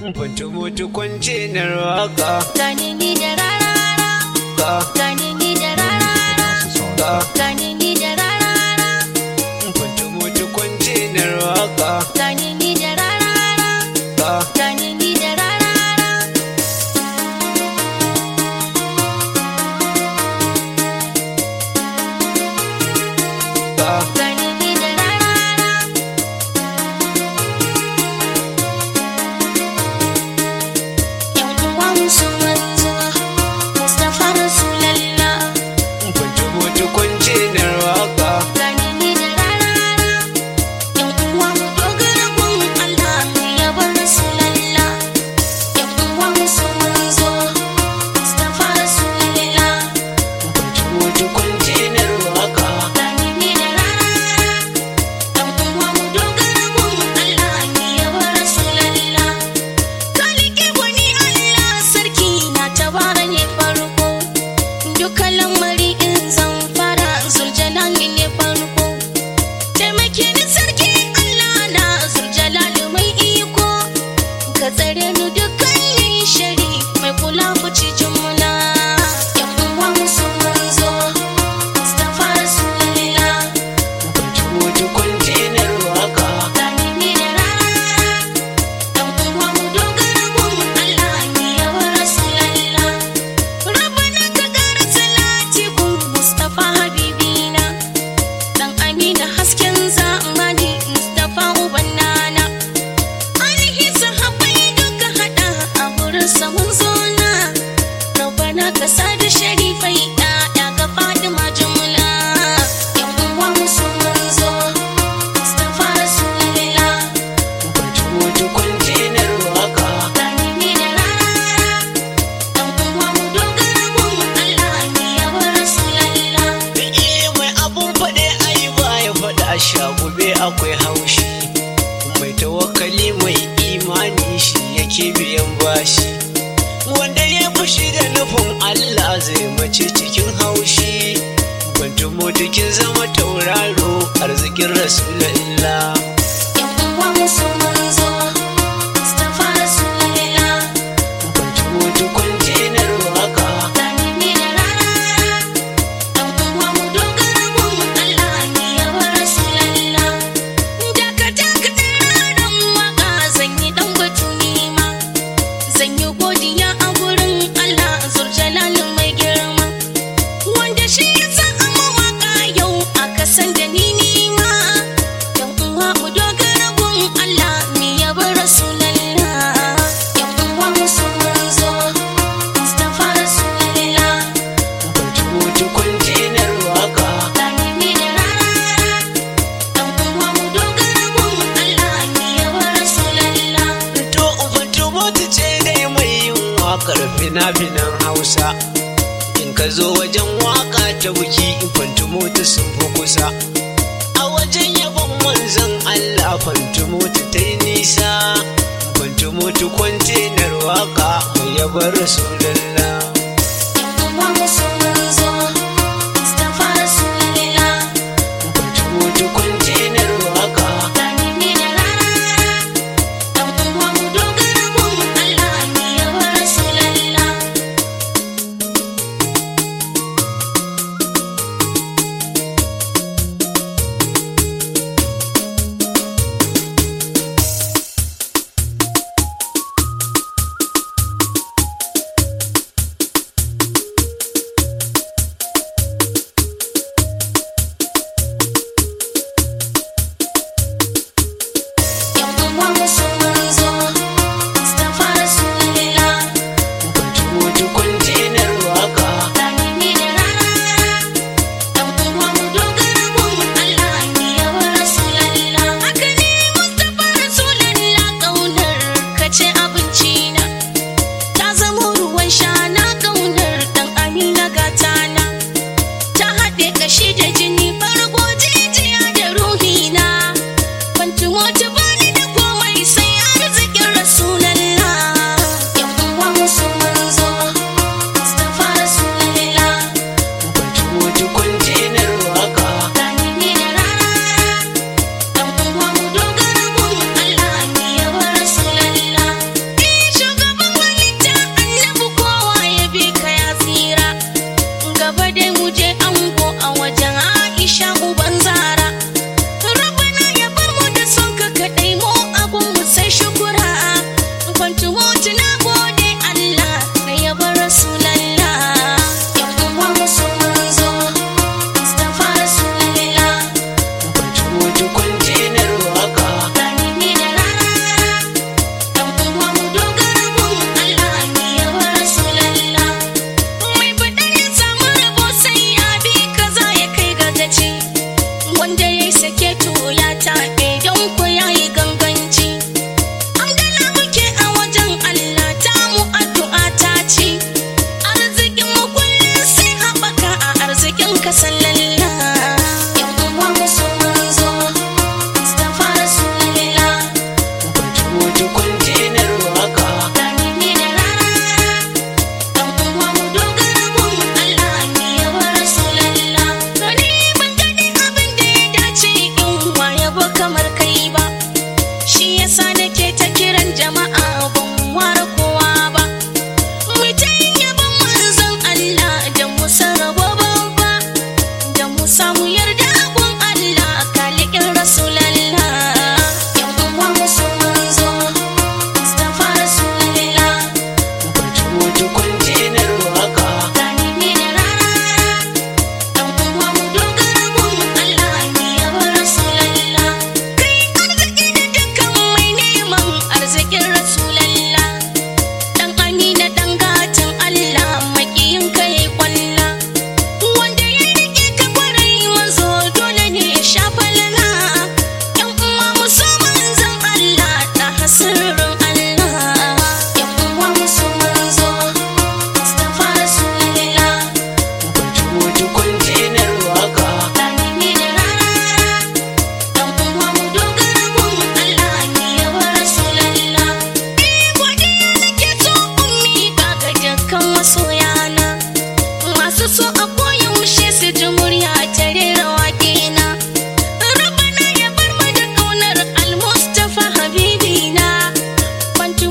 Fantu mutu kwance na waka gane ni da rarara ka gane ni da rarara ka gane ni da rarara Fantu mutu kwance na waka gane ni da rarara ka gane ni da rarara ka gane ni da rarara yan uwa musu manzo Mustapha Rasulallah Fantu mutu kwance na waka gane ni da rarara yan uwa mu dogara gun Allah mu yabar Rasulallah yan uwa musu manzo Mustapha Rasulallah Fantu mutu kwance na waka gane ni da rarara yan uwa mu dogara gun Allah mu yabar Rasulallah kalike wani Allah sarki na tabara ne farko dukkan lamari in zan fara zuljalali ne farko taimake ni sarki Allah na zuljalali mai iko ka tsare ni dukkanin shari mai kula ku ci jumla yan uwa musu manzo Mustafa Rasulullah Fantu mutu kwance na waka gane ni da rana dan uwa mu dogara gun Allah ni yawa Rasulullah Rabbana ka kara salati gun Mustafa Habibina dan Amina hasken zamani Mustafa uban nana alihi sahabbai duka hada a wurin samun zona Rabbana ka sada sharifai da ga Fatima jumla yan uwa musu manzo Mustafa Rasulullah Fantu mutu kwance na waka gane ni da rana dan uwa mu dogara gun Allah ni yawa Rasulullah Eh mai abun faɗe ai ba ya faɗa shagube akwai haushi mai tawakkali mai imani shi yake biyan bashi wanda ya fushi da nufin Allah zai mace cikin haushi bantu kin zama tauraro arzikin rasulullah yan uwa musu manzo Mustafa Rasulullah bantu mutu kwance na waka gane ni da rana dan uwa mu dogara gun Allah ni yawa Rasulullah daga daga dan waka zan yi dan batu nima zan yi godiya a gurin Allah zurjalalin mai girma wanda shi ya san a mawaka yau aka san da ni nima yan uwa mu dogara gun Allah ni yabi Rasulallah yan uwa mu su manzo Mustafa Rasulullah bantu mutu kwance na waka gane ni da rana dan uwa mu dogara gun Allah ni yabi Rasulallah To Ubuntu Motu ce dai mai yin waƙar fina-finan Hausa. In ka zo wajen waƙa ta buki Fantu Motu sun fi kusa. A wajen yabon manzon Allah Fantu Motu ta yi nisa. Fantu Motu kwantenar waƙa mai yabar Rasulullah. yan uwa mu su manzo Mustafa Rasulullah Fantu Motu kwantenar waƙa. gane ni da rana dan uwa mu dogara gun Allah ni yabi Rasulallah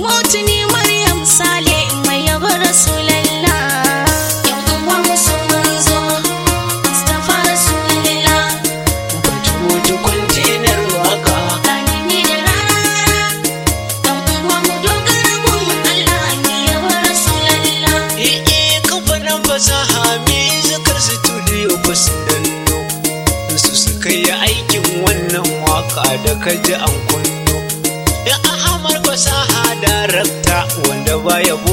hotuni Maryam Sale mai yaba Rasulallah. Yan uwa musu manzo, Mustapha Rasulallah. Batu mutu kwantenar waka Kanini da rara, yan uwa mu dogara gun Allah mai yaba Rasulallah. Ee kamfanin fasaha mizikar studio ba su danno su suka yi aikin wannan waka da kaji an kunno. Da Ahmad fasaha darakta wanda baya